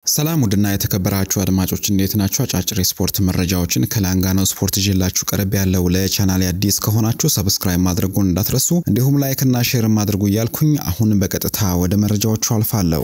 ሰላም ውድና የተከበራችሁ አድማጮች እንዴት ናችሁ? አጫጭር የስፖርት መረጃዎችን ከላንጋኖ ስፖርት ይዤላችሁ ቀረብ ያለው ለቻናል አዲስ ከሆናችሁ ሰብስክራይብ ማድረጉን እንዳትረሱ፣ እንዲሁም ላይክ እና ሼር ማድረጉ እያልኩኝ አሁን በቀጥታ ወደ መረጃዎቹ አልፋለሁ።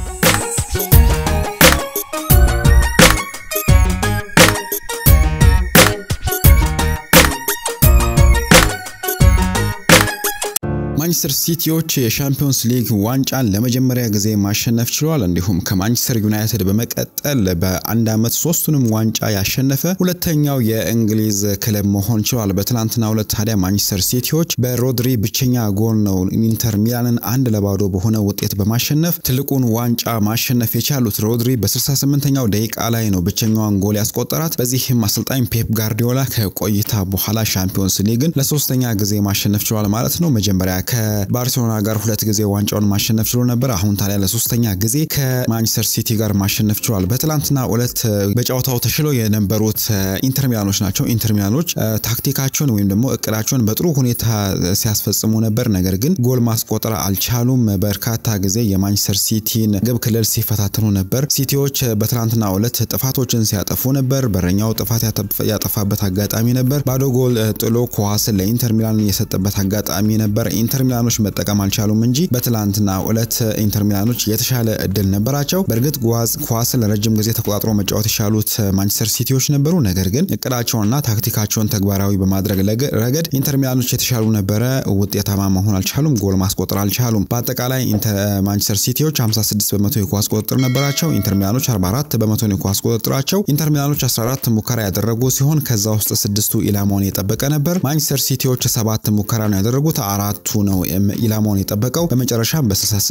ማንቸስተር ሲቲዎች የሻምፒዮንስ ሊግ ዋንጫን ለመጀመሪያ ጊዜ ማሸነፍ ችሏል። እንዲሁም ከማንቸስተር ዩናይትድ በመቀጠል በአንድ ዓመት ሶስቱንም ዋንጫ ያሸነፈ ሁለተኛው የእንግሊዝ ክለብ መሆን ችሏል። በትናንትናው ዕለት ታዲያ ማንቸስተር ሲቲዎች በሮድሪ ብቸኛ ጎል ነው ኢንተር ሚላንን አንድ ለባዶ በሆነ ውጤት በማሸነፍ ትልቁን ዋንጫ ማሸነፍ የቻሉት። ሮድሪ በ68ኛው ደቂቃ ላይ ነው ብቸኛዋን ጎል ያስቆጠራት። በዚህም አሰልጣኝ ፔፕ ጋርዲዮላ ከቆይታ በኋላ ሻምፒዮንስ ሊግን ለሶስተኛ ጊዜ ማሸነፍ ችሏል ማለት ነው። መጀመሪያ ከባርሴሎና ጋር ሁለት ጊዜ ዋንጫውን ማሸነፍ ችሎ ነበር። አሁን ታዲያ ለሶስተኛ ጊዜ ከማንቸስተር ሲቲ ጋር ማሸነፍ ችሏል። በትላንትና ዕለት በጨዋታው ተሽለው የነበሩት ኢንተር ሚላኖች ናቸው። ኢንተር ሚላኖች ታክቲካቸውን ወይም ደግሞ እቅዳቸውን በጥሩ ሁኔታ ሲያስፈጽሙ ነበር። ነገር ግን ጎል ማስቆጠር አልቻሉም። በርካታ ጊዜ የማንቸስተር ሲቲን ግብ ክልል ሲፈታተኑ ነበር። ሲቲዎች በትላንትና ዕለት ጥፋቶችን ሲያጠፉ ነበር። በረኛው ጥፋት ያጠፋበት አጋጣሚ ነበር። ባዶ ጎል ጥሎ ኳስን ለኢንተር ሚላን የሰጠበት አጋጣሚ ነበር። ኢንተር ሚላኖች መጠቀም አልቻሉም እንጂ በትላንትና ዕለት ኢንተር ሚላኖች የተሻለ እድል ነበራቸው። በእርግጥ ኳስን ለረጅም ጊዜ ተቆጣጥሮ መጫወት የቻሉት ማንቸስተር ሲቲዎች ነበሩ። ነገር ግን እቅዳቸውንና ታክቲካቸውን ተግባራዊ በማድረግ ረገድ ኢንተር ሚላኖች የተሻሉ ነበረ። ውጤታማ መሆን አልቻሉም። ጎል ማስቆጠር አልቻሉም። በአጠቃላይ ማንቸስተር ሲቲዎች 56 በመቶ የኳስ ቁጥጥር ነበራቸው። ኢንተር ሚላኖች 44 በመቶ የኳስ ቁጥጥራቸው። ኢንተር ሚላኖች 14 ሙከራ ያደረጉ ሲሆን ከዛ ውስጥ ስድስቱ ኢላማውን የጠበቀ ነበር። ማንቸስተር ሲቲዎች ሰባት ሙከራ ነው ያደረጉት አራቱ ነው ኢላማውን የጠበቀው። በመጨረሻም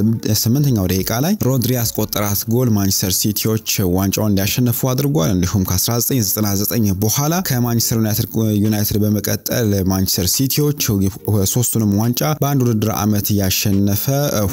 በ68ኛው ደቂቃ ላይ ሮድሪ ያስቆጠራት ጎል ማንቸስተር ሲቲዎች ዋንጫውን እንዲያሸንፉ አድርጓል። እንዲሁም ከ1999 በኋላ ከማንቸስተር ዩናይትድ በመቀጠል ማንቸስተር ሲቲዎች ሶስቱንም ዋንጫ በአንድ ውድድር ዓመት ያሸነፈ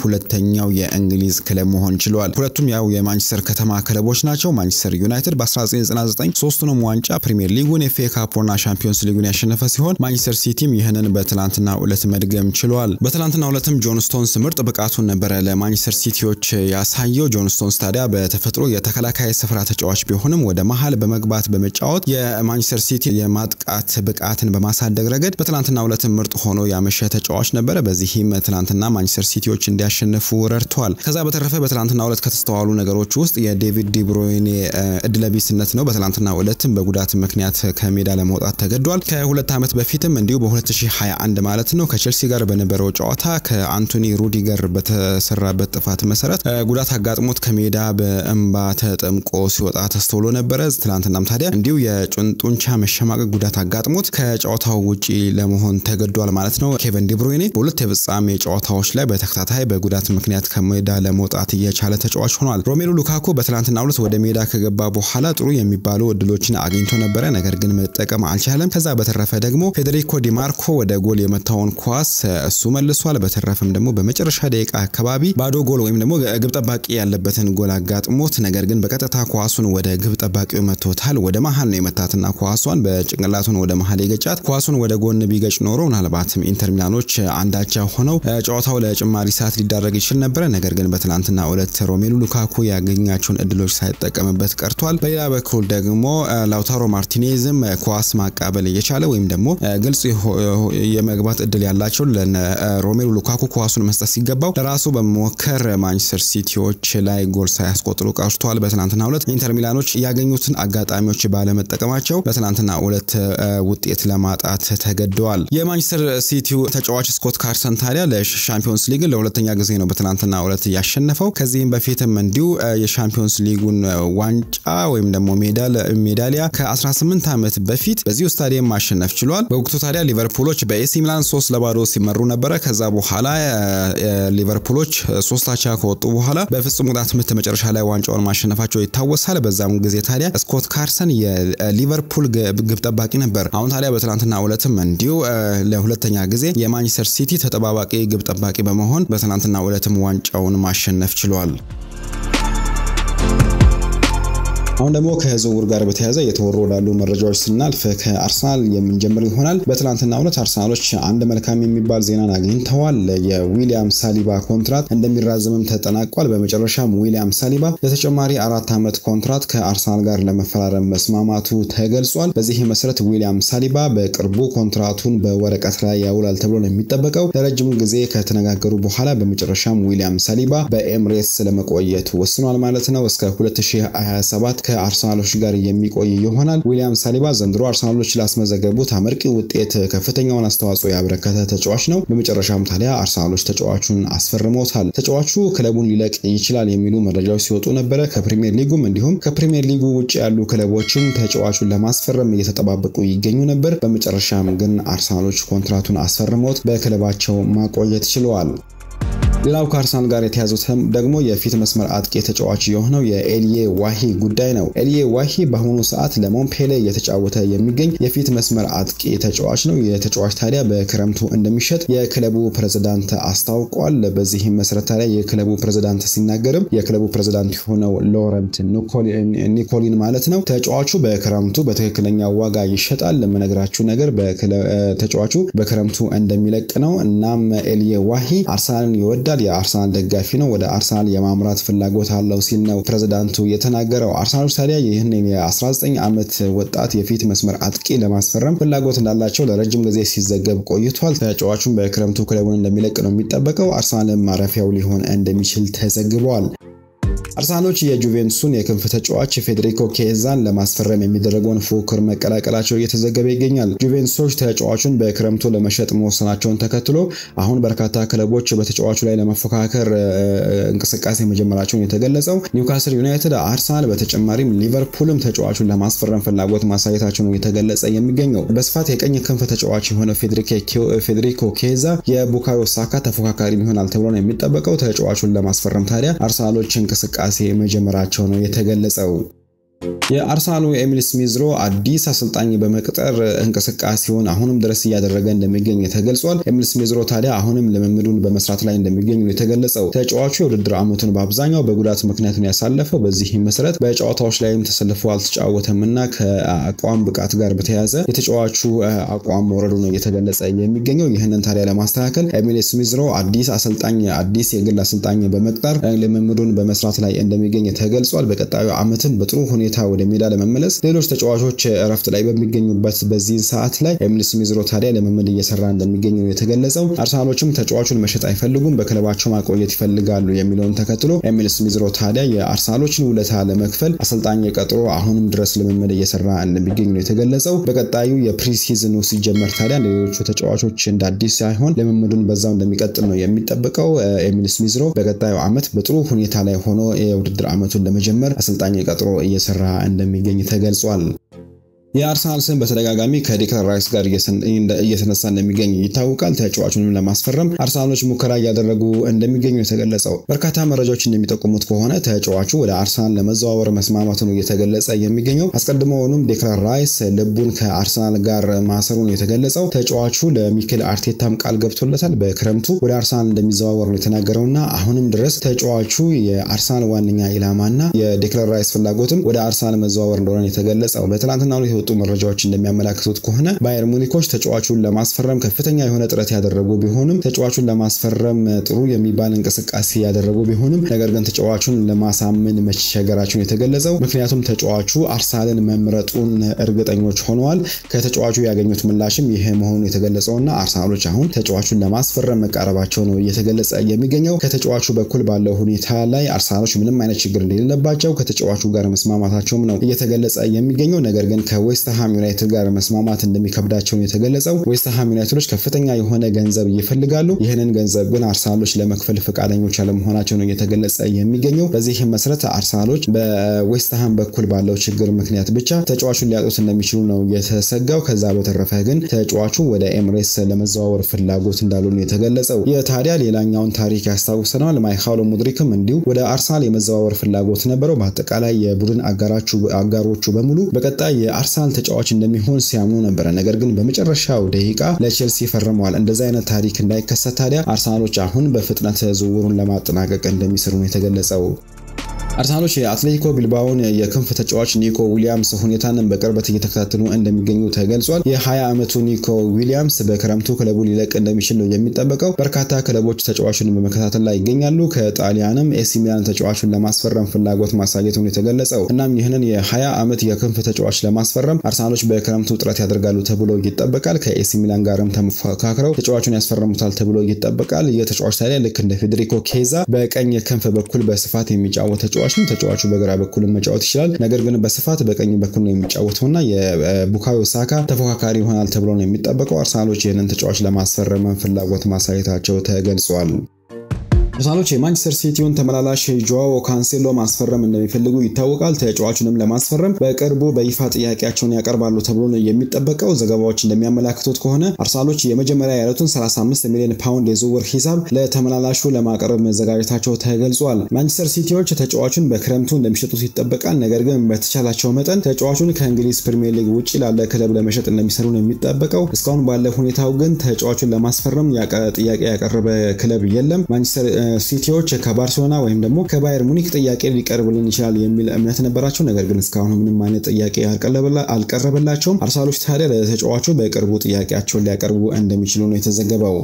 ሁለተኛው የእንግሊዝ ክለብ መሆን ችሏል። ሁለቱም ያው የማንቸስተር ከተማ ክለቦች ናቸው። ማንቸስተር ዩናይትድ በ1999 ሶስቱንም ዋንጫ ፕሪሚየር ሊጉን፣ ኤፍ ኤ ካፕና ሻምፒዮንስ ሊጉን ያሸነፈ ሲሆን ማንቸስተር ሲቲም ይህንን በትላንትና ዕለት መድገም ችሏል። በትላንትና ዕለትም ጆን ስቶንስ ምርጥ ብቃቱን ነበረ ለማንቸስተር ሲቲዎች ያሳየው። ጆን ስቶንስ ታዲያ በተፈጥሮ የተከላካይ ስፍራ ተጫዋች ቢሆንም ወደ መሀል በመግባት በመጫወት የማንቸስተር ሲቲ የማጥቃት ብቃትን በማሳደግ ረገድ በትላንትና ዕለትም ምርጥ ሆኖ ያመሸ ተጫዋች ነበረ። በዚህም ትላንትና ማንቸስተር ሲቲዎች እንዲያሸንፉ ረድተዋል። ከዛ በተረፈ በትላንትና ዕለት ከተስተዋሉ ነገሮች ውስጥ የዴቪድ ዲብሮይኔ እድለቢስነት ነው። በትላንትና ዕለትም በጉዳት ምክንያት ከሜዳ ለመውጣት ተገዷል። ከሁለት ዓመት በፊትም እንዲሁ በ2021 ማለት ነው ከቼልሲ ጋር በነበረው ጨዋታ ከአንቶኒ ሩዲገር በተሰራበት ጥፋት መሰረት ጉዳት አጋጥሞት ከሜዳ በእንባ ተጠምቆ ሲወጣ ተስተውሎ ነበረ። ትናንትናም ታዲያ እንዲሁ የጡንቻ መሸማቀቅ ጉዳት አጋጥሞት ከጨዋታው ውጪ ለመሆን ተገዷል ማለት ነው። ኬቨን ዲብሮይኔ በሁለት የፍጻሜ ጨዋታዎች ላይ በተከታታይ በጉዳት ምክንያት ከሜዳ ለመውጣት እየቻለ ተጫዋች ሆኗል። ሮሜሉ ሉካኩ በትናንትናው ዕለት ወደ ሜዳ ከገባ በኋላ ጥሩ የሚባሉ እድሎችን አግኝቶ ነበረ፣ ነገር ግን መጠቀም አልቻለም። ከዛ በተረፈ ደግሞ ፌዴሪኮ ዲማርኮ ወደ ጎል የመታውን ኳስ እሱ መልሷል። በተረፈም ደግሞ በመጨረሻ ደቂቃ አካባቢ ባዶ ጎል ወይም ደግሞ ግብ ጠባቂ ያለበትን ጎል አጋጥሞት ነገር ግን በቀጥታ ኳሱን ወደ ግብ ጠባቂው መቶታል። ወደ መሀል ነው የመታትና ኳሷን በጭንቅላቱን ወደ መሀል የገጫት። ኳሱን ወደ ጎን ቢገጭ ኖሮ ምናልባትም ኢንተር ሚላኖች አንዳቻ ሆነው ጨዋታው ለጭማሪ ሰዓት ሊዳረግ ይችል ነበረ። ነገር ግን በትናንትና ዕለት ሮሜሉ ሉካኩ ያገኛቸውን እድሎች ሳይጠቀምበት ቀርቷል። በሌላ በኩል ደግሞ ላውታሮ ማርቲኔዝም ኳስ ማቃበል እየቻለ ወይም ደግሞ ግልጽ የመግባት እድል ያላቸው ሮሜሉ ሉካኩ ኳሱን መስጠት ሲገባው ለራሱ በመሞከር ማንቸስተር ሲቲዎች ላይ ጎል ሳያስቆጥሩ ቀርቷል። በትናንትና ሁለት ኢንተር ሚላኖች ያገኙትን አጋጣሚዎች ባለመጠቀማቸው በትናንትና ሁለት ውጤት ለማጣት ተገደዋል። የማንቸስተር ሲቲው ተጫዋች ስኮት ካርሰን ታዲያ ለሻምፒዮንስ ሊግን ለሁለተኛ ጊዜ ነው በትናንትና ሁለት ያሸነፈው። ከዚህም በፊትም እንዲሁ የሻምፒዮንስ ሊጉን ዋንጫ ወይም ደግሞ ሜዳሊያ ከ18 ዓመት በፊት በዚሁ ስታዲየም ማሸነፍ ችሏል። በወቅቱ ታዲያ ሊቨርፑሎች በኤሲ ሚላን ሶስት ለባዶ ሲመሩ ነበረ። ከዛ በኋላ ሊቨርፑሎች ሶስት አቻ ከወጡ በኋላ በፍጹም ቅጣት ምት መጨረሻ ላይ ዋንጫውን ማሸነፋቸው ይታወሳል። በዛም ጊዜ ታዲያ ስኮት ካርሰን የሊቨርፑል ግብ ጠባቂ ነበር። አሁን ታዲያ በትናንትና ዕለትም እንዲሁ ለሁለተኛ ጊዜ የማንቸስተር ሲቲ ተጠባባቂ ግብ ጠባቂ በመሆን በትናንትና ዕለትም ዋንጫውን ማሸነፍ ችሏል። አሁን ደግሞ ከዝውውር ጋር በተያያዘ የተወሩ ወዳሉ መረጃዎች ስናልፍ ከአርሰናል የምንጀምር ይሆናል። በትናንትናው ዕለት አርሰናሎች አንድ መልካም የሚባል ዜናን አግኝተዋል። የዊሊያም ሳሊባ ኮንትራት እንደሚራዘምም ተጠናቋል። በመጨረሻም ዊሊያም ሳሊባ ለተጨማሪ አራት ዓመት ኮንትራት ከአርሰናል ጋር ለመፈራረም መስማማቱ ተገልጿል። በዚህ መሰረት ዊሊያም ሳሊባ በቅርቡ ኮንትራቱን በወረቀት ላይ ያውላል ተብሎ ነው የሚጠበቀው። ለረጅም ጊዜ ከተነጋገሩ በኋላ በመጨረሻም ዊሊያም ሳሊባ በኤምሬትስ ለመቆየት ወስኗል ማለት ነው እስከ 2027 ከአርሰናሎች ጋር የሚቆይ ይሆናል። ዊሊያም ሳሊባ ዘንድሮ አርሰናሎች ላስመዘገቡት አመርቂ ውጤት ከፍተኛውን አስተዋጽኦ ያበረከተ ተጫዋች ነው። በመጨረሻም ታዲያ አርሰናሎች ተጫዋቹን አስፈርመውታል። ተጫዋቹ ክለቡን ሊለቅ ይችላል የሚሉ መረጃዎች ሲወጡ ነበረ። ከፕሪሚየር ሊጉም እንዲሁም ከፕሪሚየር ሊጉ ውጭ ያሉ ክለቦችም ተጫዋቹን ለማስፈረም እየተጠባበቁ ይገኙ ነበር። በመጨረሻም ግን አርሰናሎች ኮንትራቱን አስፈርመውት በክለባቸው ማቆየት ችለዋል። ሌላው ከአርሰናል ጋር የተያዙት ደግሞ የፊት መስመር አጥቂ ተጫዋች የሆነው የኤልዬ ዋሂ ጉዳይ ነው። ኤልዬ ዋሂ በአሁኑ ሰዓት ለሞንፔሌ እየተጫወተ የሚገኝ የፊት መስመር አጥቂ ተጫዋች ነው። የተጫዋች ታዲያ በክረምቱ እንደሚሸጥ የክለቡ ፕሬዝዳንት አስታውቋል። በዚህም መሰረት ታዲያ የክለቡ ፕሬዝዳንት ሲናገርም የክለቡ ፕሬዝዳንት የሆነው ሎረንት ኒኮሊን ማለት ነው ተጫዋቹ በክረምቱ በትክክለኛ ዋጋ ይሸጣል። የምነግራችሁ ነገር ተጫዋቹ በክረምቱ እንደሚለቅ ነው። እናም ኤልዬ ዋሂ አርሰናልን ይወዳል የአርሰናል ደጋፊ ነው። ወደ አርሰናል የማምራት ፍላጎት አለው ሲል ነው ፕሬዝዳንቱ የተናገረው። አርሰናሎች ታዲያ ይህን የ19 ዓመት ወጣት የፊት መስመር አጥቂ ለማስፈረም ፍላጎት እንዳላቸው ለረጅም ጊዜ ሲዘገብ ቆይቷል። ተጫዋቹን በክረምቱ ክለቡን እንደሚለቅ ነው የሚጠበቀው። አርሰናልን ማረፊያው ሊሆን እንደሚችል ተዘግበዋል። አርሰናሎች የጁቬንቱስን የክንፍ ተጫዋች ፌዴሪኮ ኬዛን ለማስፈረም የሚደረገውን ፉክክር መቀላቀላቸው እየተዘገበ ይገኛል። ጁቬንቱሶች ተጫዋቹን በክረምቱ ለመሸጥ መወሰናቸውን ተከትሎ አሁን በርካታ ክለቦች በተጫዋቹ ላይ ለመፎካከር እንቅስቃሴ መጀመራቸውን የተገለጸው ኒውካስል ዩናይትድ፣ አርሰናል በተጨማሪም ሊቨርፑልም ተጫዋቹን ለማስፈረም ፍላጎት ማሳየታቸው ነው የተገለጸ የሚገኘው። በስፋት የቀኝ ክንፍ ተጫዋች የሆነው ፌዴሪኮ ኬዛ የቡካዮ ሳካ ተፎካካሪ ይሆናል ተብሎ ነው የሚጠበቀው። ተጫዋቹን ለማስፈረም ታዲያ አርሰናሎች እንቅስቃሴ መጀመራቸው ነው የተገለጸው። የአርሰናሉ ኤሚል ስሚዝሮ አዲስ አሰልጣኝ በመቅጠር እንቅስቃሴውን አሁንም ድረስ እያደረገ እንደሚገኝ ተገልጿል። ኤሚል ስሚዝሮ ታዲያ አሁንም ልምምዱን በመስራት ላይ እንደሚገኝ ነው የተገለጸው። ተጫዋቹ የውድድር ዓመቱን በአብዛኛው በጉዳት ምክንያት ነው ያሳለፈው። በዚህም መሰረት በጨዋታዎች ላይም ተሰልፎ አልተጫወተም እና ከአቋም ብቃት ጋር በተያያዘ የተጫዋቹ አቋም መውረዱ ነው እየተገለጸ የሚገኘው። ይህንን ታዲያ ለማስተካከል ኤሚል ስሚዝሮ አዲስ አሰልጣኝ አዲስ የግል አሰልጣኝ በመቅጠር ልምምዱን በመስራት ላይ እንደሚገኝ ተገልጿል። በቀጣዩ ዓመትም በጥሩ ሁኔታ ወደ ሜዳ ለመመለስ ሌሎች ተጫዋቾች እረፍት ላይ በሚገኙበት በዚህ ሰዓት ላይ ኤሚል ስሚዝሮ ታዲያ ልምምድ እየሰራ እንደሚገኝ ነው የተገለጸው። አርሰናሎችም ተጫዋቹን መሸጥ አይፈልጉም፣ በክለባቸው ማቆየት ይፈልጋሉ የሚለውን ተከትሎ ኤሚል ስሚዝሮ ታዲያ የአርሰናሎችን ውለታ ለመክፈል አሰልጣኝ ቀጥሮ አሁንም ድረስ ልምምድ እየሰራ እንደሚገኝ ነው የተገለጸው። በቀጣዩ የፕሪሲዝኑ ሲጀመር ታዲያ ሌሎቹ ተጫዋቾች እንደ አዲስ ሳይሆን ልምምዱን በዛው እንደሚቀጥል ነው የሚጠበቀው። ኤሚል ስሚዝሮ በቀጣዩ ዓመት በጥሩ ሁኔታ ላይ ሆኖ የውድድር ዓመቱን ለመጀመር አሰልጣኝ ቀጥሮ እየሰራ እንደሚገኝ ተገልጿል። የአርሰናል ስም በተደጋጋሚ ከዴክላን ራይስ ጋር እየተነሳ እንደሚገኝ ይታወቃል። ተጫዋቹንም ለማስፈረም አርሰናሎች ሙከራ እያደረጉ እንደሚገኙ የተገለጸው በርካታ መረጃዎች እንደሚጠቁሙት ከሆነ ተጫዋቹ ወደ አርሰናል ለመዘዋወር መስማማቱ ነው እየተገለጸ የሚገኘው። አስቀድሞውንም ዴክላን ራይስ ልቡን ከአርሰናል ጋር ማሰሩ ነው የተገለጸው። ተጫዋቹ ለሚኬል አርቴታም ቃል ገብቶለታል። በክረምቱ ወደ አርሰናል እንደሚዘዋወር ነው የተናገረውና አሁንም ድረስ ተጫዋቹ የአርሰናል ዋነኛ ኢላማና የዴክላን ራይስ ፍላጎትም ወደ አርሰናል መዘዋወር እንደሆነ የተገለጸው በትናንትና የወጡ መረጃዎች እንደሚያመላክቱት ከሆነ ባየር ሙኒኮች ተጫዋቹን ለማስፈረም ከፍተኛ የሆነ ጥረት ያደረጉ ቢሆንም ተጫዋቹን ለማስፈረም ጥሩ የሚባል እንቅስቃሴ ያደረጉ ቢሆንም ነገር ግን ተጫዋቹን ለማሳመን መቸገራቸውን የተገለጸው ምክንያቱም ተጫዋቹ አርሰናልን መምረጡን እርግጠኞች ሆነዋል። ከተጫዋቹ ያገኙት ምላሽም ይህ መሆኑ የተገለጸውና አርሰናሎች አሁን ተጫዋቹን ለማስፈረም መቃረባቸው ነው እየተገለጸ የሚገኘው። ከተጫዋቹ በኩል ባለው ሁኔታ ላይ አርሰናሎች ምንም አይነት ችግር እንደሌለባቸው ከተጫዋቹ ጋር መስማማታቸውም ነው እየተገለጸ የሚገኘው ነገር ግን ከዌስትሃም ዩናይትድ ጋር መስማማት እንደሚከብዳቸው የተገለጸው። ዌስትሃም ዩናይትዶች ከፍተኛ የሆነ ገንዘብ ይፈልጋሉ። ይህንን ገንዘብ ግን አርሰናሎች ለመክፈል ፈቃደኞች አለመሆናቸው ነው እየተገለጸ የሚገኘው። በዚህም መሰረት አርሰናሎች በዌስትሃም በኩል ባለው ችግር ምክንያት ብቻ ተጫዋቹን ሊያጡት እንደሚችሉ ነው የተሰጋው። ከዛ በተረፈ ግን ተጫዋቹ ወደ ኤምሬትስ ለመዘዋወር ፍላጎት እንዳሉ ነው የተገለጸው። የታዲያ ሌላኛውን ታሪክ ያስታውሰናል። ማይካሎ ሙድሪክም እንዲሁ ወደ አርሰናል የመዘዋወር ፍላጎት ነበረው። በአጠቃላይ የቡድን አጋሮቹ በሙሉ በቀጣይ የአርሰናል ተጫዋች እንደሚሆን ሲያምኑ ነበረ። ነገር ግን በመጨረሻው ደቂቃ ለቼልሲ ፈርመዋል። እንደዚህ አይነት ታሪክ እንዳይከሰት ታዲያ አርሰናሎች አሁን በፍጥነት ዝውውሩን ለማጠናቀቅ እንደሚሰሩ ነው የተገለጸው። አርሰናሎች የአትሌቲኮ ቢልባውን የክንፍ ተጫዋች ኒኮ ዊሊያምስ ሁኔታን በቅርበት እየተከታተሉ እንደሚገኙ ተገልጿል። የ20 ዓመቱ ኒኮ ዊሊያምስ በክረምቱ ክለቡ ሊለቅ እንደሚችል ነው የሚጠበቀው። በርካታ ክለቦች ተጫዋቹን በመከታተል ላይ ይገኛሉ። ከጣሊያንም ኤሲ ሚላን ተጫዋቹን ለማስፈረም ፍላጎት ማሳየቱን የተገለጸው እናም ይህንን የ20 ዓመት የክንፍ ተጫዋች ለማስፈረም አርሰናሎች በክረምቱ ጥረት ያደርጋሉ ተብሎ ይጠበቃል። ከኤሲ ሚላን ጋርም ተመካክረው ተጫዋቹን ያስፈረሙታል ተብሎ ይጠበቃል። ይህ ተጫዋች ታዲያ ልክ እንደ ፌዴሪኮ ኬዛ በቀኝ ክንፍ በኩል በስፋት የሚጫወት ተጫዋች ነው። ተጫዋቹ በግራ በኩል መጫወት ይችላል። ነገር ግን በስፋት በቀኝ በኩል ነው የሚጫወተውና የቡካዮ ሳካ ተፎካካሪ ይሆናል ተብሎ ነው የሚጠበቀው። አርሰናሎች ይህንን ተጫዋች ለማስፈረም ፍላጎት ማሳየታቸው ተገልጿል። አርሰናሎች የማንቸስተር ሲቲውን ተመላላሽ ጆዋዎ ካንሴሎ ማስፈረም እንደሚፈልጉ ይታወቃል። ተጫዋቹንም ለማስፈረም በቅርቡ በይፋ ጥያቄያቸውን ያቀርባሉ ተብሎ ነው የሚጠበቀው። ዘገባዎች እንደሚያመላክቱት ከሆነ አርሰናሎች የመጀመሪያ ያሉትን 35 ሚሊዮን ፓውንድ የዝውውር ሂሳብ ለተመላላሹ ለማቅረብ መዘጋጀታቸው ተገልጿል። ማንቸስተር ሲቲዎች ተጫዋቹን በክረምቱ እንደሚሸጡት ይጠበቃል። ነገር ግን በተቻላቸው መጠን ተጫዋቹን ከእንግሊዝ ፕሪሚየር ሊግ ውጭ ላለ ክለብ ለመሸጥ እንደሚሰሩ ነው የሚጠበቀው። እስካሁን ባለ ሁኔታው ግን ተጫዋቹን ለማስፈረም ጥያቄ ያቀረበ ክለብ የለም። ማንቸስተር ሲቲዎች ከባርሴሎና ወይም ደግሞ ከባየር ሙኒክ ጥያቄ ሊቀርብልን ይችላል የሚል እምነት ነበራቸው። ነገር ግን እስካሁን ምንም አይነት ጥያቄ አልቀረበላቸውም። አርሰናሎች ታዲያ ለተጫዋቹ በቅርቡ ጥያቄያቸውን ሊያቀርቡ እንደሚችሉ ነው የተዘገበው።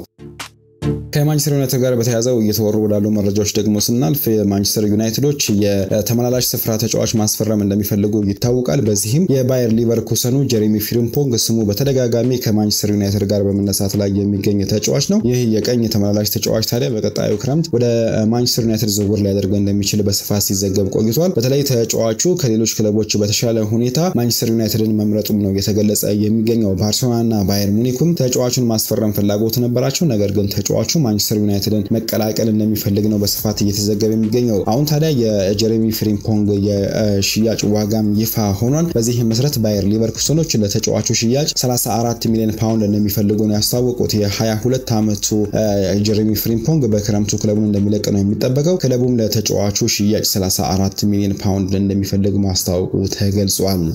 ከማንቸስተር ዩናይትድ ጋር በተያዘው እየተወሩ ወዳሉ መረጃዎች ደግሞ ስናልፍ የማንቸስተር ዩናይትዶች የተመላላሽ ስፍራ ተጫዋች ማስፈረም እንደሚፈልጉ ይታወቃል። በዚህም የባየር ሊቨርኩሰኑ ጀሬሚ ፍሪምፖንግ ስሙ በተደጋጋሚ ከማንቸስተር ዩናይትድ ጋር በመነሳት ላይ የሚገኝ ተጫዋች ነው። ይህ የቀኝ ተመላላሽ ተጫዋች ታዲያ በቀጣዩ ክረምት ወደ ማንቸስተር ዩናይትድ ዝውውር ሊያደርገው እንደሚችል በስፋት ሲዘገብ ቆይቷል። በተለይ ተጫዋቹ ከሌሎች ክለቦች በተሻለ ሁኔታ ማንቸስተር ዩናይትድን መምረጡም ነው የተገለጸ የሚገኘው። ባርሴሎናና ባየር ሙኒኩም ተጫዋቹን ማስፈረም ፍላጎት ነበራቸው። ነገር ግን ተጫዋቹ ማንቸስተር ዩናይትድን መቀላቀል እንደሚፈልግ ነው በስፋት እየተዘገበ የሚገኘው። አሁን ታዲያ የጀሬሚ ፍሪምፖንግ የሽያጭ ዋጋም ይፋ ሆኗል። በዚህ መሰረት ባየር ሊቨርኩሰኖች ለተጫዋቹ ሽያጭ 34 ሚሊዮን ፓውንድ እንደሚፈልጉ ነው ያስታወቁት። የ22 ዓመቱ ጀሬሚ ፍሪምፖንግ በክረምቱ ክለቡን እንደሚለቅ ነው የሚጠበቀው። ክለቡም ለተጫዋቹ ሽያጭ 34 ሚሊዮን ፓውንድ እንደሚፈልግ ማስታወቁ ተገልጿል።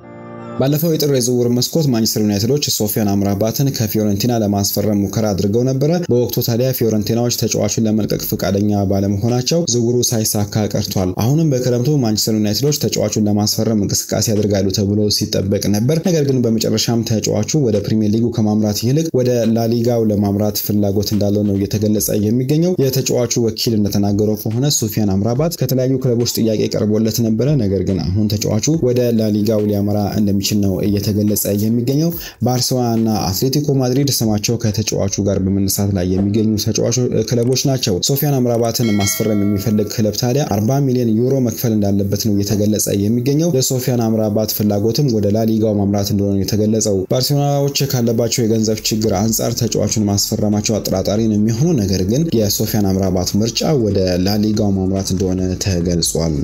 ባለፈው የጥር የዝውውር መስኮት ማንቸስተር ዩናይትዶች ሶፊያን አምራባትን ከፊዮረንቲና ለማስፈረም ሙከራ አድርገው ነበረ። በወቅቱ ታዲያ ፊዮረንቲናዎች ተጫዋቹን ለመልቀቅ ፈቃደኛ ባለመሆናቸው ዝውውሩ ሳይሳካ ቀርቷል። አሁንም በክረምቱ ማንቸስተር ዩናይትዶች ተጫዋቹን ለማስፈረም እንቅስቃሴ ያደርጋሉ ተብሎ ሲጠበቅ ነበር። ነገር ግን በመጨረሻም ተጫዋቹ ወደ ፕሪሚየር ሊጉ ከማምራት ይልቅ ወደ ላሊጋው ለማምራት ፍላጎት እንዳለው ነው እየተገለጸ የሚገኘው። የተጫዋቹ ወኪል እንደተናገረው ከሆነ ሶፊያን አምራባት ከተለያዩ ክለቦች ጥያቄ ቀርቦለት ነበረ። ነገር ግን አሁን ተጫዋቹ ወደ ላሊጋው ሊያመራ እንደሚ ነው እየተገለጸ የሚገኘው። ባርሴሎና እና አትሌቲኮ ማድሪድ ስማቸው ከተጫዋቹ ጋር በመነሳት ላይ የሚገኙ ክለቦች ናቸው። ሶፊያን አምራባትን ማስፈረም የሚፈልግ ክለብ ታዲያ 40 ሚሊዮን ዩሮ መክፈል እንዳለበት ነው እየተገለጸ የሚገኘው። የሶፊያን አምራባት ፍላጎትም ወደ ላሊጋው ማምራት እንደሆነ የተገለጸው። ባርሴሎናዎች ካለባቸው የገንዘብ ችግር አንጻር ተጫዋቹን ማስፈረማቸው አጠራጣሪ ነው የሚሆነው። ነገር ግን የሶፊያን አምራባት ምርጫ ወደ ላሊጋው ማምራት እንደሆነ ተገልጿል።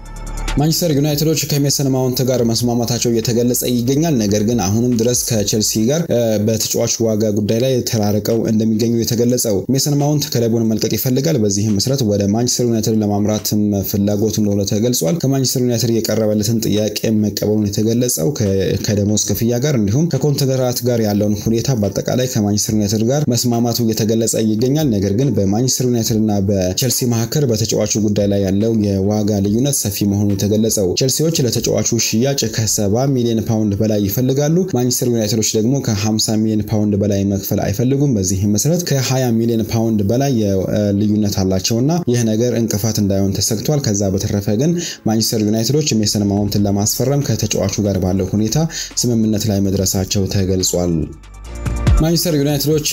ማንቸስተር ዩናይትዶች ከሜሰን ማውንት ጋር መስማማታቸው እየተገለጸ ይገኛል። ነገር ግን አሁንም ድረስ ከቼልሲ ጋር በተጫዋች ዋጋ ጉዳይ ላይ ተራርቀው እንደሚገኙ የተገለጸው ሜሰን ማውንት ክለቡን መልቀቅ ይፈልጋል። በዚህም መሰረት ወደ ማንቸስተር ዩናይትድ ለማምራትም ፍላጎቱ እንደሆነ ተገልጿል። ከማንቸስተር ዩናይትድ የቀረበለትን ጥያቄ መቀበሉን የተገለጸው ከደሞዝ ክፍያ ጋር እንዲሁም ከኮንትራት ጋር ያለውን ሁኔታ በአጠቃላይ ከማንቸስተር ዩናይትድ ጋር መስማማቱ እየተገለጸ ይገኛል። ነገር ግን በማንቸስተር ዩናይትድ እና በቼልሲ መካከል በተጫዋቹ ጉዳይ ላይ ያለው የዋጋ ልዩነት ሰፊ መሆኑ የተገለጸው ቼልሲዎች ለተጫዋቹ ሽያጭ ከ70 ሚሊዮን ፓውንድ በላይ ይፈልጋሉ። ማንቸስተር ዩናይትዶች ደግሞ ከ50 ሚሊዮን ፓውንድ በላይ መክፈል አይፈልጉም። በዚህም መሰረት ከ20 ሚሊዮን ፓውንድ በላይ ልዩነት አላቸውና ይህ ነገር እንቅፋት እንዳይሆን ተሰግቷል። ከዛ በተረፈ ግን ማንቸስተር ዩናይትዶች ሜሰን ማውንትን ለማስፈረም ከተጫዋቹ ጋር ባለው ሁኔታ ስምምነት ላይ መድረሳቸው ተገልጿል። ማንቸስተር ዩናይትዶች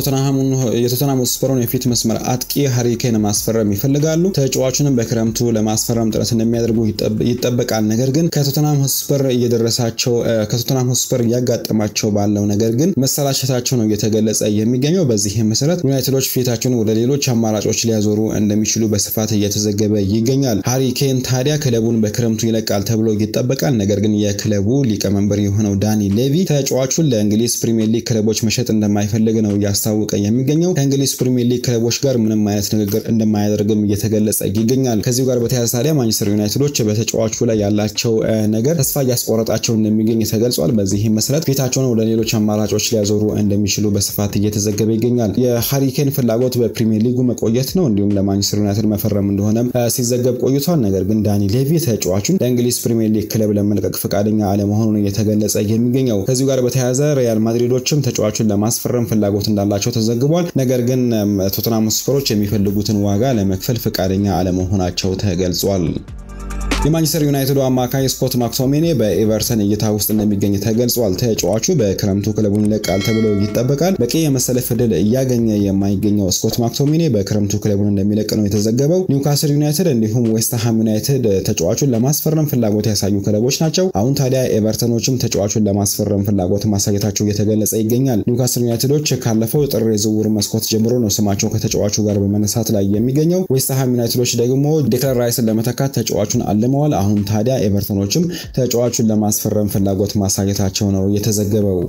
የቶተንሃም ሆትስፐርን የፊት መስመር አጥቂ ሃሪኬን ማስፈረም ይፈልጋሉ። ተጫዋቹንም በክረምቱ ለማስፈረም ጥረት እንደሚያደርጉ ይጠበቃል። ነገር ግን ከቶተንሃም ሆትስፐር እየደረሳቸው ከቶተንሃም ሆትስፐር እያጋጠማቸው ባለው ነገር ግን መሰላቸታቸው ነው እየተገለጸ የሚገኘው። በዚህም መሰረት ዩናይትዶች ፊታቸውን ወደ ሌሎች አማራጮች ሊያዞሩ እንደሚችሉ በስፋት እየተዘገበ ይገኛል። ሃሪኬን ታዲያ ክለቡን በክረምቱ ይለቃል ተብሎ ይጠበቃል። ነገር ግን የክለቡ ሊቀመንበር የሆነው ዳኒ ሌቪ ተጫዋቹን ለእንግሊዝ ፕሪሚየር ሊግ ክለቦች መሸጥ እንደማይፈልግ ነው እያስታወቀ የሚገኘው። ከእንግሊዝ ፕሪሚየር ሊግ ክለቦች ጋር ምንም አይነት ንግግር እንደማያደርግም እየተገለጸ ይገኛል። ከዚሁ ጋር በተያያዘ ታዲያ ማንቸስተር ዩናይትዶች በተጫዋቹ ላይ ያላቸው ነገር ተስፋ እያስቆረጣቸው እንደሚገኝ ተገልጿል። በዚህም መሰረት ፊታቸውን ወደ ሌሎች አማራጮች ሊያዞሩ እንደሚችሉ በስፋት እየተዘገበ ይገኛል። የሃሪኬን ፍላጎት በፕሪሚየር ሊጉ መቆየት ነው፣ እንዲሁም ለማንቸስተር ዩናይትድ መፈረም እንደሆነም ሲዘገብ ቆይቷል። ነገር ግን ዳኒ ሌቪ ተጫዋቹን ለእንግሊዝ ፕሪሚየር ሊግ ክለብ ለመልቀቅ ፈቃደኛ አለመሆኑን እየተገለጸ የሚገኘው። ከዚሁ ጋር በተያያዘ ሪያል ማድሪዶችም ተጫዋቹን ለማስፈረም ፍላጎት እንዳላቸው ተዘግቧል። ነገር ግን ቶተንሃም ስፐሮች የሚፈልጉትን ዋጋ ለመክፈል ፈቃደኛ አለመሆናቸው ተገልጿል። የማንቸስተር ዩናይትዱ አማካይ ስኮት ማክቶሚኔ በኤቨርተን እይታ ውስጥ እንደሚገኝ ተገልጿል። ተጫዋቹ በክረምቱ ክለቡን ይለቃል ተብሎ ይጠበቃል። በቂ የመሰለፍ ዕድል እያገኘ የማይገኘው ስኮት ማክቶሚኔ በክረምቱ ክለቡን እንደሚለቅ ነው የተዘገበው። ኒውካስል ዩናይትድ እንዲሁም ዌስትሃም ዩናይትድ ተጫዋቹን ለማስፈረም ፍላጎት ያሳዩ ክለቦች ናቸው። አሁን ታዲያ ኤቨርተኖችም ተጫዋቹን ለማስፈረም ፍላጎት ማሳየታቸው እየተገለጸ ይገኛል። ኒውካስል ዩናይትዶች ካለፈው ጥር የዝውውር መስኮት ጀምሮ ነው ስማቸው ከተጫዋቹ ጋር በመነሳት ላይ የሚገኘው። ዌስትሃም ዩናይትዶች ደግሞ ዴክላን ራይስን ለመተካት ተጫዋቹን አለ ተጠቅመዋል። አሁን ታዲያ ኤቨርተኖችም ተጫዋቹን ለማስፈረም ፍላጎት ማሳየታቸው ነው የተዘገበው።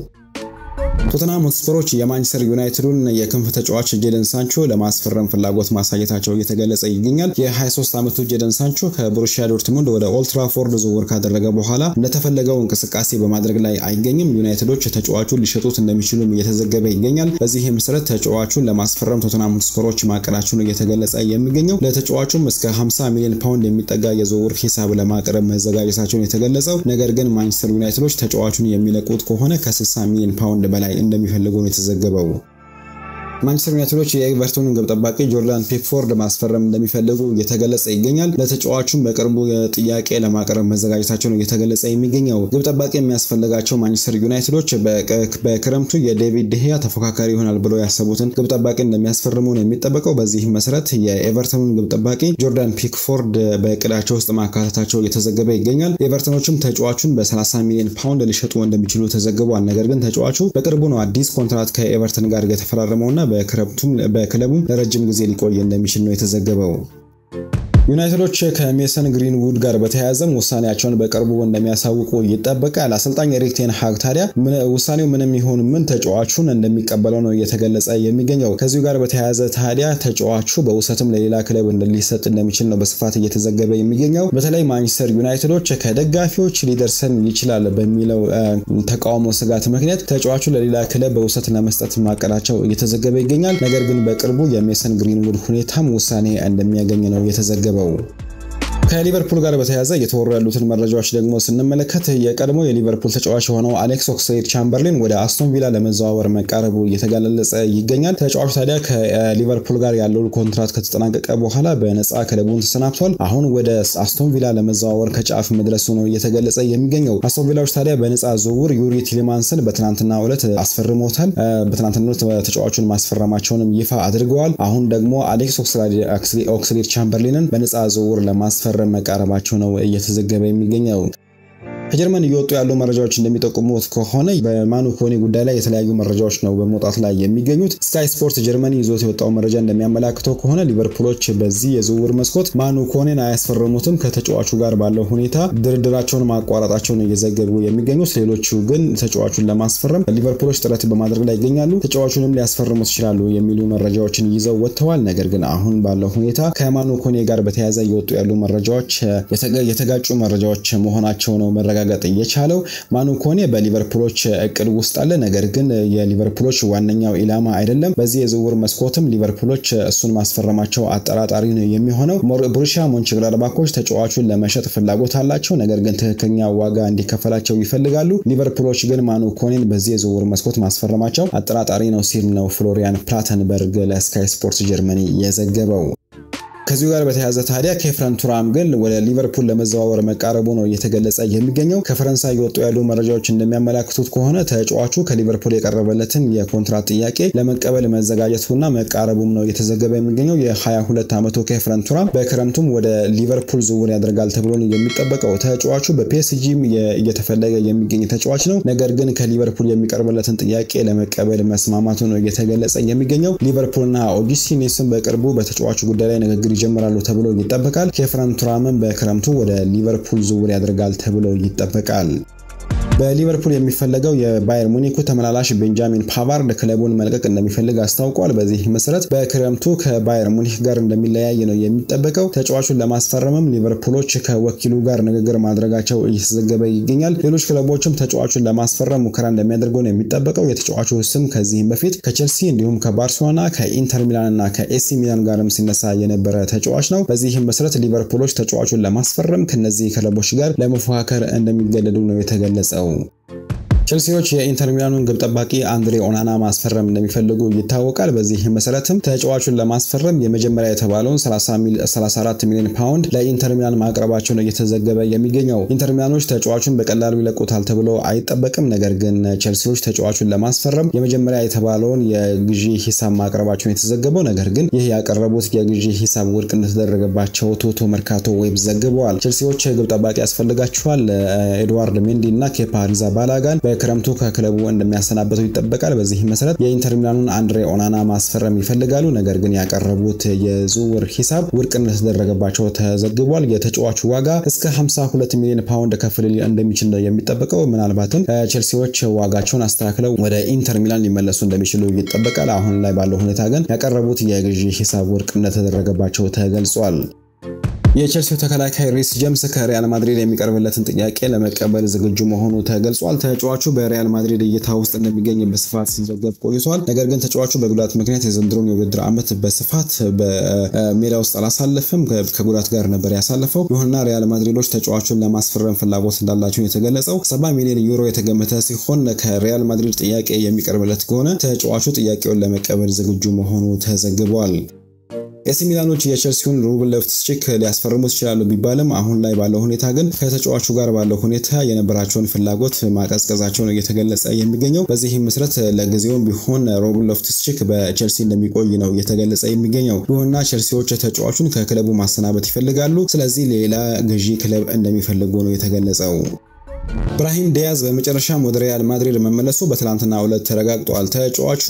ቶተንሃም ሆትስፐሮች የማንቸስተር ዩናይትዱን የክንፍ ተጫዋች ጄደን ሳንቾ ለማስፈረም ፍላጎት ማሳየታቸው እየተገለጸ ይገኛል። የ23 ዓመቱ ጄደን ሳንቾ ከቦሩሲያ ዶርትሙንድ ወደ ኦልትራፎርድ ዝውውር ካደረገ በኋላ እንደተፈለገው እንቅስቃሴ በማድረግ ላይ አይገኝም። ዩናይትዶች ተጫዋቹን ሊሸጡት እንደሚችሉም እየተዘገበ ይገኛል። በዚህ መሰረት ተጫዋቹን ለማስፈረም ቶተንሃም ሆትስፐሮች ማቀዳቸውን እየተገለጸ የሚገኘው ለተጫዋቹም እስከ 50 ሚሊዮን ፓውንድ የሚጠጋ የዝውውር ሂሳብ ለማቅረብ መዘጋጀታቸውን የተገለጸው ነገር ግን ማንቸስተር ዩናይትዶች ተጫዋቹን የሚለቁት ከሆነ ከ60 ሚሊዮን ፓውንድ በላይ እንደሚፈልጉ ነው የተዘገበው። ማንቸስተር ዩናይትዶች የኤቨርቶንን ግብ ጠባቂ ጆርዳን ፒክፎርድ ማስፈረም እንደሚፈልጉ እየተገለጸ ይገኛል። ለተጫዋቹም በቅርቡ ጥያቄ ለማቅረብ መዘጋጀታቸው ነው እየተገለጸ የሚገኘው። ግብ ጠባቂ የሚያስፈልጋቸው ማንቸስተር ዩናይትዶች በክረምቱ የዴቪድ ድሄያ ተፎካካሪ ይሆናል ብለው ያሰቡትን ግብ ጠባቂ እንደሚያስፈርሙ ነው የሚጠበቀው። በዚህም መሰረት የኤቨርተኑን ግብ ጠባቂ ጆርዳን ፒክፎርድ በእቅዳቸው ውስጥ ማካተታቸው እየተዘገበ ይገኛል። ኤቨርተኖችም ተጫዋቹን በ30 ሚሊዮን ፓውንድ ሊሸጡ እንደሚችሉ ተዘግቧል። ነገር ግን ተጫዋቹ በቅርቡ ነው አዲስ ኮንትራት ከኤቨርተን ጋር የተፈራረመውና በክለቡም ለረጅም ጊዜ ሊቆይ እንደሚችል ነው የተዘገበው። ዩናይትዶች ከሜሰን ግሪንውድ ጋር በተያያዘም ውሳኔያቸውን በቅርቡ እንደሚያሳውቁ ይጠበቃል። አሰልጣኝ ኤሪክ ቴን ሃግ ታዲያ ውሳኔው ምንም ይሁን ምን ተጫዋቹን እንደሚቀበለው ነው እየተገለጸ የሚገኘው። ከዚሁ ጋር በተያያዘ ታዲያ ተጫዋቹ በውሰትም ለሌላ ክለብ ሊሰጥ እንደሚችል ነው በስፋት እየተዘገበ የሚገኘው። በተለይ ማንቸስተር ዩናይትዶች ከደጋፊዎች ሊደርሰን ይችላል በሚለው ተቃውሞ ስጋት ምክንያት ተጫዋቹ ለሌላ ክለብ በውሰት ለመስጠት ማቀዳቸው እየተዘገበ ይገኛል። ነገር ግን በቅርቡ የሜሰን ግሪንውድ ሁኔታም ውሳኔ እንደሚያገኝ ነው የተዘገበው። ከሊቨርፑል ጋር በተያያዘ እየተወሩ ያሉትን መረጃዎች ደግሞ ስንመለከት የቀድሞ የሊቨርፑል ተጫዋች የሆነው አሌክስ ኦክስሌድ ቻምበርሊን ወደ አስቶን ቪላ ለመዘዋወር መቃረቡ እየተገለጸ ይገኛል። ተጫዋቹ ታዲያ ከሊቨርፑል ጋር ያለው ኮንትራት ከተጠናቀቀ በኋላ በነፃ ክለቡን ተሰናብቷል። አሁን ወደ አስቶን ቪላ ለመዘዋወር ከጫፍ መድረሱ ነው እየተገለጸ የሚገኘው። አስቶን ቪላዎች ታዲያ በነፃ ዝውውር ዩሪ ቲሊማንስን በትናንትናው ዕለት አስፈርሞታል። በትናንትናው ዕለት ተጫዋቹን ማስፈረማቸውንም ይፋ አድርገዋል። አሁን ደግሞ አሌክስ ኦክስሌድ ቻምበርሊንን በነፃ ዝውውር ለማስፈረም መቃረባቸው ነው እየተዘገበ የሚገኘው። ከጀርመን እየወጡ ያሉ መረጃዎች እንደሚጠቁሙት ከሆነ በማኑ ኮኔ ጉዳይ ላይ የተለያዩ መረጃዎች ነው በመውጣት ላይ የሚገኙት። ስካይ ስፖርት ጀርመኒ ይዞት የወጣው መረጃ እንደሚያመላክተው ከሆነ ሊቨርፑሎች በዚህ የዝውውር መስኮት ማኑ ኮኔን አያስፈርሙትም። ከተጫዋቹ ጋር ባለው ሁኔታ ድርድራቸውን ማቋረጣቸውን እየዘገቡ የሚገኙት፣ ሌሎቹ ግን ተጫዋቹን ለማስፈረም ሊቨርፑሎች ጥረት በማድረግ ላይ ይገኛሉ። ተጫዋቹንም ሊያስፈርሙት ይችላሉ የሚሉ መረጃዎችን ይዘው ወጥተዋል። ነገር ግን አሁን ባለው ሁኔታ ከማኑ ኮኔ ጋር በተያያዘ እየወጡ ያሉ መረጃዎች የተጋጩ መረጃዎች መሆናቸው ነው መረጋገጥ የቻለው። ማኑ ኮኔ በሊቨርፑሎች እቅድ ውስጥ አለ። ነገር ግን የሊቨርፑሎች ዋነኛው ኢላማ አይደለም። በዚህ የዝውውር መስኮትም ሊቨርፑሎች እሱን ማስፈረማቸው አጠራጣሪ ነው የሚሆነው። ቦሩሲያ ሞንቸግላድባኮች ተጫዋቹን ለመሸጥ ፍላጎት አላቸው። ነገር ግን ትክክለኛ ዋጋ እንዲከፈላቸው ይፈልጋሉ። ሊቨርፑሎች ግን ማኑ ኮኔን በዚህ የዝውውር መስኮት ማስፈረማቸው አጠራጣሪ ነው ሲል ነው ፍሎሪያን ፕላተንበርግ ለስካይ ስፖርት ጀርመኒ የዘገበው። ከዚሁ ጋር በተያያዘ ታዲያ ኬፍረን ቱራም ግን ወደ ሊቨርፑል ለመዘዋወር መቃረቡ ነው እየተገለጸ የሚገኘው። ከፈረንሳይ የወጡ ያሉ መረጃዎች እንደሚያመላክቱት ከሆነ ተጫዋቹ ከሊቨርፑል የቀረበለትን የኮንትራት ጥያቄ ለመቀበል መዘጋጀቱና መቃረቡም ነው እየተዘገበ የሚገኘው። የ22 ዓመቱ ኬፍረን ቱራም በክረምቱም ወደ ሊቨርፑል ዝውውር ያደርጋል ተብሎ የሚጠበቀው ተጫዋቹ በፒኤስጂም እየተፈለገ የሚገኝ ተጫዋች ነው። ነገር ግን ከሊቨርፑል የሚቀርበለትን ጥያቄ ለመቀበል መስማማቱ ነው እየተገለጸ የሚገኘው። ሊቨርፑልና ኦጂስቲኔስን በቅርቡ በተጫዋቹ ጉዳይ ላይ ንግግር ይጀምራሉ ተብሎ ይጠበቃል። ኬፍረን ቱራምን በክረምቱ ወደ ሊቨርፑል ዝውውር ያደርጋል ተብሎ ይጠበቃል። በሊቨርፑል የሚፈለገው የባየር ሙኒኩ ተመላላሽ ቤንጃሚን ፓቫርድ ክለቡን መልቀቅ እንደሚፈልግ አስታውቋል። በዚህ መሰረት በክረምቱ ከባየር ሙኒክ ጋር እንደሚለያይ ነው የሚጠበቀው። ተጫዋቹን ለማስፈረምም ሊቨርፑሎች ከወኪሉ ጋር ንግግር ማድረጋቸው እየተዘገበ ይገኛል። ሌሎች ክለቦችም ተጫዋቹን ለማስፈረም ሙከራ እንደሚያደርጉ ነው የሚጠበቀው። የተጫዋቹ ስም ከዚህም በፊት ከቼልሲ እንዲሁም ከባርሴሎና ከኢንተር ሚላን እና ከኤሲ ሚላን ጋርም ሲነሳ የነበረ ተጫዋች ነው። በዚህም መሰረት ሊቨርፑሎች ተጫዋቹን ለማስፈረም ከነዚህ ክለቦች ጋር ለመፎካከር እንደሚገደዱ ነው የተገለጸው። ቼልሲዎች የኢንተር ሚላኑን ግብ ጠባቂ አንድሬ ኦናና ማስፈረም እንደሚፈልጉ ይታወቃል። በዚህ መሰረትም ተጫዋቹን ለማስፈረም የመጀመሪያ የተባለውን 34 ሚሊዮን ፓውንድ ለኢንተር ሚላን ማቅረባቸው ነው እየተዘገበ የሚገኘው። ኢንተር ሚላኖች ተጫዋቹን በቀላሉ ይለቁታል ተብሎ አይጠበቅም። ነገር ግን ቼልሲዎች ተጫዋቹን ለማስፈረም የመጀመሪያ የተባለውን የግዢ ሂሳብ ማቅረባቸውን የተዘገበው፣ ነገር ግን ይህ ያቀረቡት የግዢ ሂሳብ ውድቅ እንደተደረገባቸው ቶቶ መርካቶ ዌብ ዘግበዋል። ቼልሲዎች ግብ ጠባቂ ያስፈልጋቸዋል። ኤድዋርድ ሜንዲ እና ኬፓ አሪዛባላጋን ክረምቱ ከክለቡ እንደሚያሰናበተው ይጠበቃል። በዚህ መሰረት የኢንተር ሚላኑን አንድሬ ኦናና ማስፈረም ይፈልጋሉ። ነገር ግን ያቀረቡት የዝውውር ሂሳብ ውድቅ እንደተደረገባቸው ተዘግቧል። የተጫዋቹ ዋጋ እስከ 52 ሚሊዮን ፓውንድ ከፍ ሊል እንደሚችል ነው የሚጠበቀው። ምናልባትም ቼልሲዎች ዋጋቸውን አስተካክለው ወደ ኢንተር ሚላን ሊመለሱ እንደሚችሉ ይጠበቃል። አሁን ላይ ባለው ሁኔታ ግን ያቀረቡት የግዢ ሂሳብ ውድቅ እንደተደረገባቸው ተገልጿል። የቼልሲው ተከላካይ ሪስ ጀምስ ከሪያል ማድሪድ የሚቀርብለትን ጥያቄ ለመቀበል ዝግጁ መሆኑ ተገልጿል። ተጫዋቹ በሪያል ማድሪድ እይታ ውስጥ እንደሚገኝ በስፋት ሲዘገብ ቆይቷል። ነገር ግን ተጫዋቹ በጉዳት ምክንያት የዘንድሮን የውድድር ዓመት በስፋት በሜዳ ውስጥ አላሳለፍም። ከጉዳት ጋር ነበር ያሳለፈው። ይሁንና ሪያል ማድሪዶች ተጫዋቹን ለማስፈረም ፍላጎት እንዳላቸው የተገለጸው 70 ሚሊዮን ዩሮ የተገመተ ሲሆን ከሪያል ማድሪድ ጥያቄ የሚቀርብለት ከሆነ ተጫዋቹ ጥያቄውን ለመቀበል ዝግጁ መሆኑ ተዘግቧል። ኤሲ ሚላኖች የቼልሲውን ሩበን ሎፍተስ-ቺክ ሊያስፈርሙት ይችላሉ ቢባልም አሁን ላይ ባለው ሁኔታ ግን ከተጫዋቹ ጋር ባለው ሁኔታ የነበራቸውን ፍላጎት ማቀዝቀዛቸው ነው እየተገለጸ የሚገኘው። በዚህም መሰረት ለጊዜውም ቢሆን ሩበን ሎፍተስ-ቺክ በቼልሲ እንደሚቆይ ነው እየተገለጸ የሚገኘው። ይሁንና ቼልሲዎች ተጫዋቹን ከክለቡ ማሰናበት ይፈልጋሉ። ስለዚህ ሌላ ገዢ ክለብ እንደሚፈልጉ ነው የተገለጸው። ብራሂም ዲያዝ በመጨረሻም ወደ ሪያል ማድሪድ መመለሱ በትላንትናው ዕለት ተረጋግጧል። ተጫዋቹ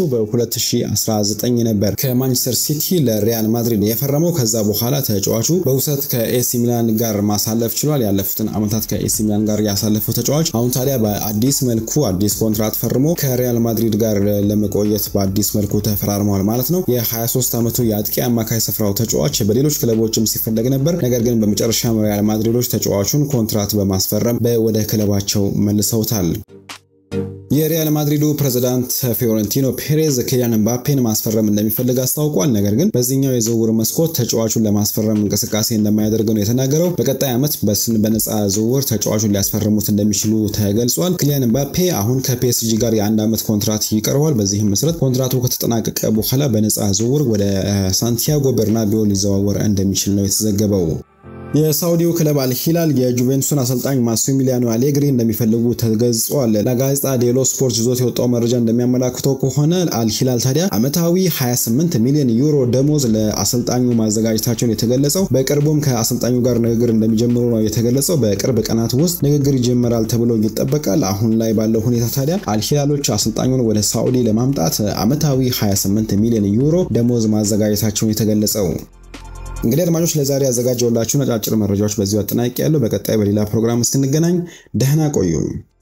በ2019 ነበር ከማንቸስተር ሲቲ ለሪያል ማድሪድ የፈረመው። ከዛ በኋላ ተጫዋቹ በውሰት ከኤሲ ሚላን ጋር ማሳለፍ ችሏል። ያለፉትን ዓመታት ከኤሲ ሚላን ጋር ያሳለፈው ተጫዋች አሁን ታዲያ በአዲስ መልኩ አዲስ ኮንትራት ፈርሞ ከሪያል ማድሪድ ጋር ለመቆየት በአዲስ መልኩ ተፈራርመዋል ማለት ነው። የ23 ዓመቱ የአጥቂ አማካይ ስፍራው ተጫዋች በሌሎች ክለቦችም ሲፈለግ ነበር። ነገር ግን በመጨረሻም ሪያል ማድሪዶች ተጫዋቹን ኮንትራት በማስፈረም ወደ ክለባቸው መልሰውታል። የሪያል ማድሪዱ ፕሬዝዳንት ፊዮረንቲኖ ፔሬዝ ኪሊያን ምባፔን ማስፈረም እንደሚፈልግ አስታውቋል። ነገር ግን በዚህኛው የዝውውር መስኮት ተጫዋቹን ለማስፈረም እንቅስቃሴ እንደማያደርግ ነው የተናገረው። በቀጣይ ዓመት በነፃ ዝውውር ተጫዋቹን ሊያስፈርሙት እንደሚችሉ ተገልጿል። ኪሊያን ምባፔ አሁን ከፒኤስጂ ጋር የአንድ ዓመት ኮንትራት ይቀርበዋል። በዚህም መሰረት ኮንትራቱ ከተጠናቀቀ በኋላ በነፃ ዝውውር ወደ ሳንቲያጎ በርናቢዮ ሊዘዋወር እንደሚችል ነው የተዘገበው። የሳውዲው ክለብ አልሂላል የጁቬንቱስን አሰልጣኝ ማሲሚሊያኖ አሌግሪ እንደሚፈልጉ ተገልጿል። ለጋዜጣ ዴሎ ስፖርት ይዞት የወጣው መረጃ እንደሚያመላክተው ከሆነ አልሂላል ታዲያ ዓመታዊ 28 ሚሊዮን ዩሮ ደሞዝ ለአሰልጣኙ ማዘጋጀታቸውን የተገለጸው በቅርቡም ከአሰልጣኙ ጋር ንግግር እንደሚጀምሩ ነው የተገለጸው። በቅርብ ቀናት ውስጥ ንግግር ይጀመራል ተብሎ ይጠበቃል። አሁን ላይ ባለው ሁኔታ ታዲያ አልሂላሎች አሰልጣኙን ወደ ሳውዲ ለማምጣት ዓመታዊ 28 ሚሊዮን ዩሮ ደሞዝ ማዘጋጀታቸውን የተገለጸው እንግዲህ አድማጮች ለዛሬ ያዘጋጀውላችሁን አጫጭር መረጃዎች በዚሁ አጠናቂ ያለው። በቀጣይ በሌላ ፕሮግራም እስክንገናኝ ደህና ቆዩኝ።